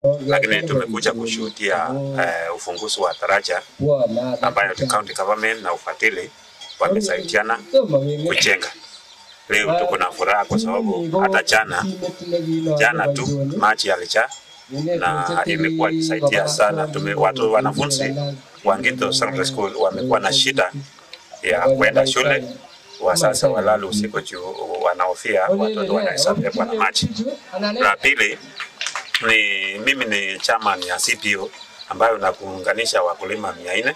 lakini tumekuja kushuhudia uh, ufunguzi wa daraja ambayo the county government na ufadhili wamesaidiana kujenga. Leo tuko na furaha kwa sababu hata jana jana tu maji yalijaa na imekuwa ikisaidia sana. Tume, watu wanafunzi wa Ngito Secondary School wamekuwa na shida ya kwenda shule, wasasa walala usiku juu wanahofia watoto wanaweza bebwa na maji. La pili ni mimi ni chairman ya CPO ambayo nakuunganisha wakulima mia nne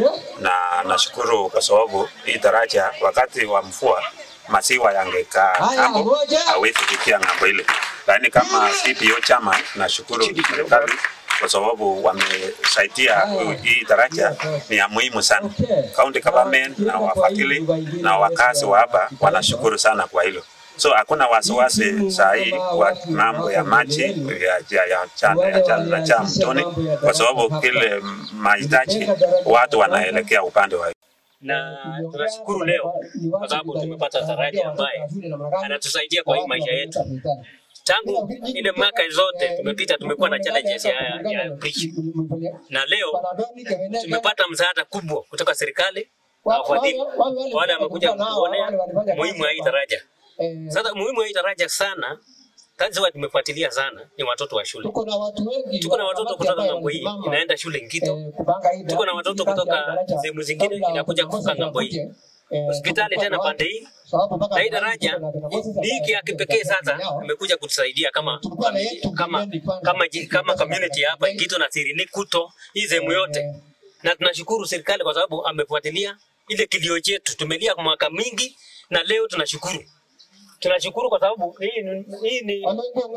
na nashukuru kwa sababu hii daraja wakati wa mvua maziwa yangekaa ng'ambo, hawezi fikia ng'ambo ile, lakini kama CPO chama nashukuru serikali kwa sababu wamesaidia hii daraja ni ya muhimu sana. County government na wafadhili na wakazi wa hapa wanashukuru sana kwa hilo. So hakuna wasiwasi saa hii kwa mambo ya maji ya ya ya chana ya chana na cha mtoni, kwa sababu kile mahitaji watu wanaelekea upande wa na tunashukuru leo kwa sababu tumepata daraja ambaye anatusaidia kwa hii maisha yetu. Tangu ile mwaka zote tumepita, tumekuwa na challenges ya, ya bridge, na leo tumepata msaada kubwa kutoka serikali na wafadhili wale wamekuja kutuonea muhimu wa hii daraja. Sasa muhimu wa hii daraja sana kazi wa tumefuatilia sana ni watoto wa shule. Tuko na watoto kutoka ng'ambo hii inaenda shule Ngito, tuko na watoto kutoka sehemu zingine inakuja kuvuka ng'ambo hii hospitali tena pande hii na hii daraja ni hiki ya kipekee sasa imekuja kutusaidia kama kama kama kama community hapa Ngito na Sirini Kuto hii sehemu yote, na tunashukuru serikali kwa sababu amefuatilia ile kilio chetu. Tumelia kwa mwaka mingi na leo tunashukuru tunashukuru kwa sababu hii ni, hii ni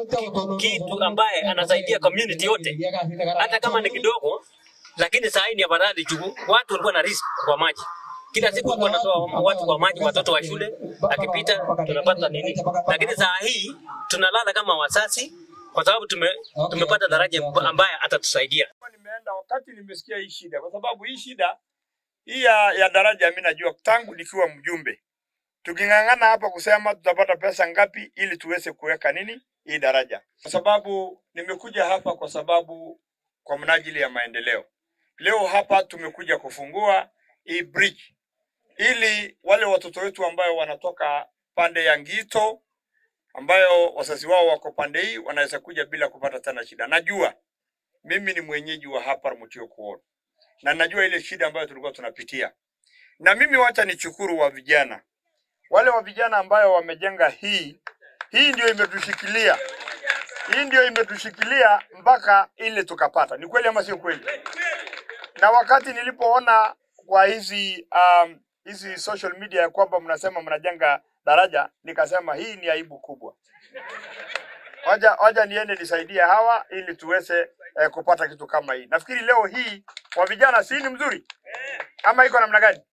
kitu ambaye anasaidia community yote, hata kama ni kidogo, lakini saa hii ni afadhali juu watu walikuwa na risk kwa maji. Kila siku walikuwa wanatoa watu kwa maji, watoto wa shule akipita tunapata nini, lakini saa hii tunalala kama wasasi kwa sababu tume, tumepata daraja ambaye atatusaidia. Nimeenda wakati nimesikia hii shida, kwa sababu hii shida hii ya, ya daraja mimi najua tangu nikiwa mjumbe tuking'ang'ana hapa kusema tutapata pesa ngapi ili tuweze kuweka nini hii daraja, kwa sababu nimekuja hapa kwa sababu kwa mnajili ya maendeleo. Leo hapa tumekuja kufungua hii bridge ili wale watoto wetu ambayo wanatoka pande ya Ngito ambayo wazazi wao wako pande hii wanaweza kuja bila kupata tena shida. Najua mimi ni mwenyeji wa hapa Mutio Kuoro na najua ile shida ambayo tulikuwa tunapitia, na mimi wacha nichukuru wa vijana wale wa vijana ambayo wamejenga hii hii ndio imetushikilia hii ndio imetushikilia mpaka ile tukapata. Ni kweli ama sio kweli? Na wakati nilipoona kwa hizi um, hizi social media ya kwamba mnasema mnajenga daraja, nikasema hii ni aibu kubwa. Waja, waja niende nisaidie hawa ili tuweze eh, kupata kitu kama hii. Nafikiri leo hii kwa vijana si ni mzuri ama iko namna gani?